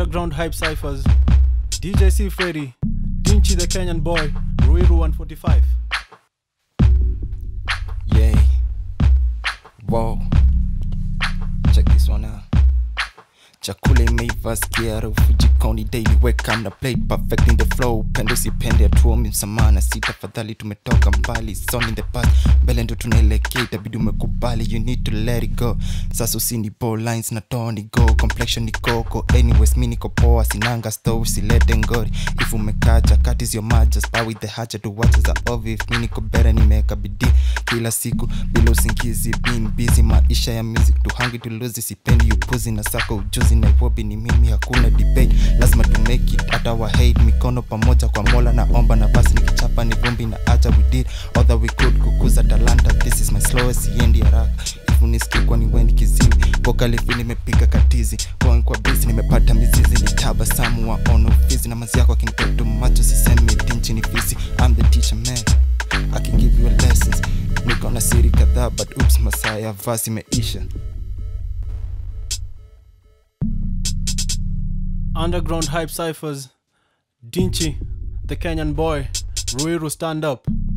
Underground Hype Cyphers, DJ C Freddy, Dinchi the Kenyan boy, Ruiru 145. Yay. Whoa. Check this one out. chakula imeiva sikia harufu jikoni daily weka na plate perfecting the flow pendo sipende atuomi msamana si tafadhali tumetoka mbali son in the past mbele ndo tunaelekea itabidi umekubali you need to let it go sasa usini bo lines na toni go complexion ni koko anyways mi niko poa sinanga stove silete ngori if umekacha cut is your maja spy with the hacha to watch za ovi if mi niko bere nimeweka bidii kila siku bila usingizi being busy maisha ya music to hungry to lose sipendi upuzi na sako ujuzi nairobi ni mimi hakuna debate lazima to make it hata wa hate mikono pamoja kwa mola naomba na basi nikichapa ni vumbi na acha we did all that we could kukuza talanta this is my slowest siendi haraka ifuniskikwa ni wendi kiziwi vokalifi nimepiga katizi going kwa bisi nimepata mizizi ni tabasamu wa ono fizi na mazi yako akinitoto macho sisemi dinchi ni fisi I'm the teacher man I can give you a lessons niko na siri kadhaa but oops masaa ya vasi imeisha Underground Hype Cyphers, Dinchi the Kenyan boy, Ruiru stand up.